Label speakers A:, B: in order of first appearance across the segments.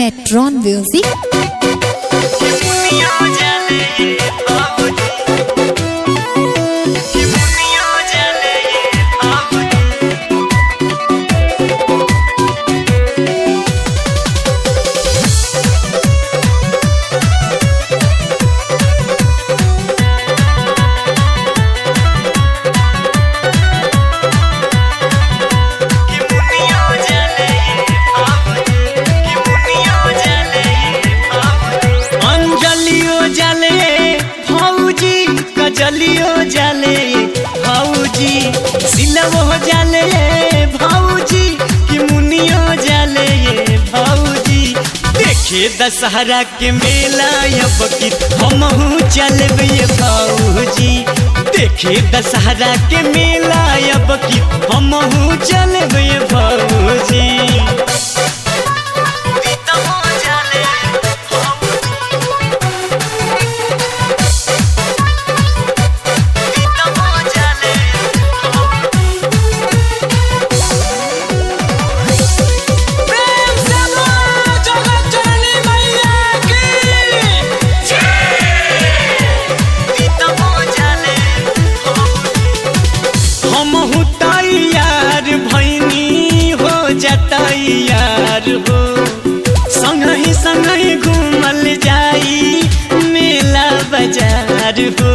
A: Metron Music.
B: अंजलियो जले भौजी कजलियो जले भौजी सिलवो जले भौजी कि मुनियो जले भौजी देखे दशहरा के मेला अब की हमहू चलबे भौजी देखे दशहरा के मेला अब की हमहू चलबे भौजी प्रेम से बोलो जगत जननी मैया की हमहू तैयार भैनी हो जतैयार हो संगही संगही घूमल जाई मेला बाजार हो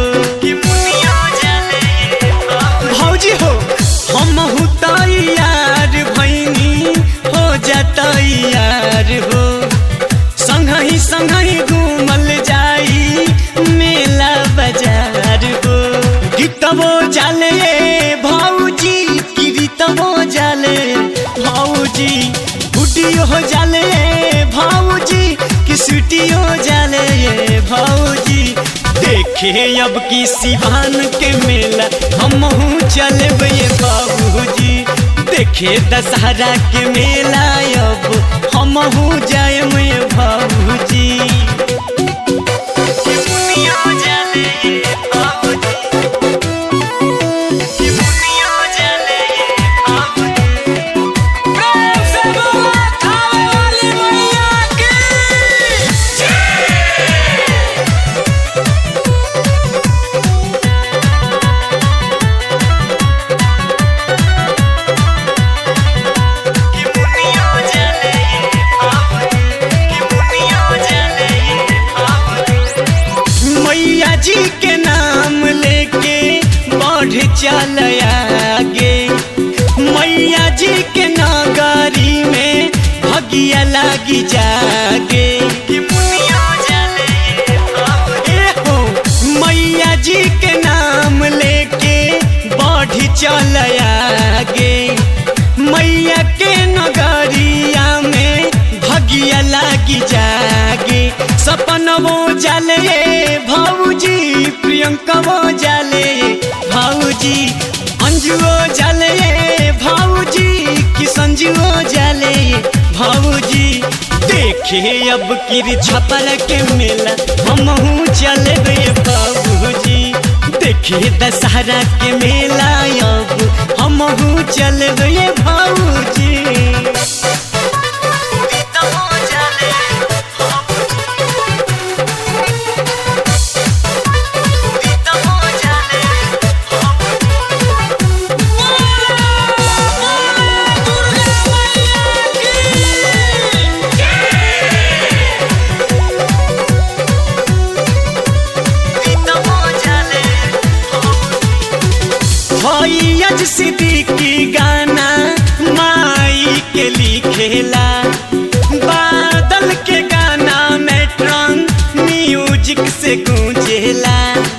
B: भौजी हो हमहू तैयार भैनी हो जतैयार हो संगही संगही घूमल जाई मेला बाजार हो गीतबो जाले भौजी कीर्तबो जाले भौजी गुडियो हो जाले भौजी कि सुटियो जाले भौजी देखे अब की सिवान के मेला हमहू चलबे बाबूजी देखे दशहरा के मेला अब हमहू जाए बाबूजी प्रेम से बोला खावे वाली मैया की मैया जी के नाम लेके बढ़ चल आगे मैया जी के नगरी में भगिया लागी जागे ए हो मैया जी के नाम लेके बढ़ चल आगे मैया के नगरिया में भगिया लागी जागे सपनवो जाले भौजी प्रियंकवो जाले भौजी अंजुओ जाले भौजी कि संजुओ जाले भौजी देखे अब किर छपल के मेला हमहू चलबे बाबूजी देखे दशहरा के मेला अब हमहू चलबे भौजी भैयज सिद्दीकी गाना माई के लिखेला बादल के गाना मेट्रॉन म्यूजिक से गूंजेला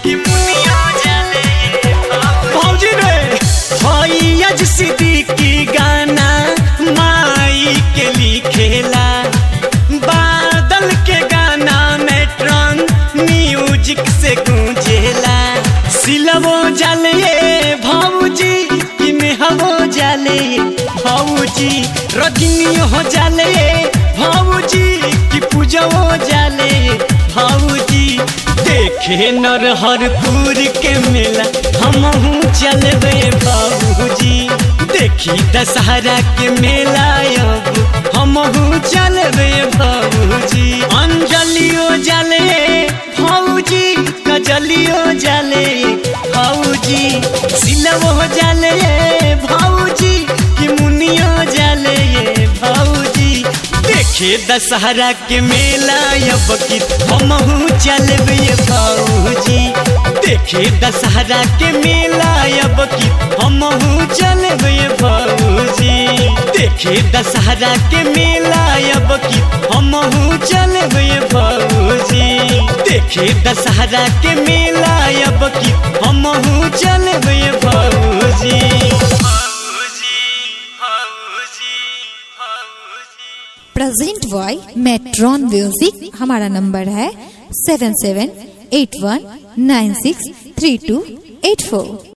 B: भौजी रे भैयज सिद्दीकी गाना माई के लिखेला बादल के गाना मेट्रॉन म्यूजिक से गूंजेला सिलवो जाले भौजी कि मेहवो जाले भौजी रजनी हो जाले भौजी कि पूजवो जाले भौजी देखे नरहरपुर के मेला हमहू चलबे बाबूजी देखी दशहरा के मेला अब हम
A: हमहू चलबे भौजी अंजलियो जले भौजी कजलियो जले भौजी सिलवो जले भौजी कि मुनियो जले भौजी देखे दशहरा के मेला अब की हमहू चलबे भौजी देखे दशहरा के मेला अब की हमहू चलबे भौजी देखे दशहरा के मेला अब की हमहू चलबे भौजी देखे दशहरा के मेला अब की हमहू चलबे भौजी
C: प्रेजेंट बॉय मेट्रॉन म्यूजिक हमारा नंबर है seven seven eight one nine six three two eight फोर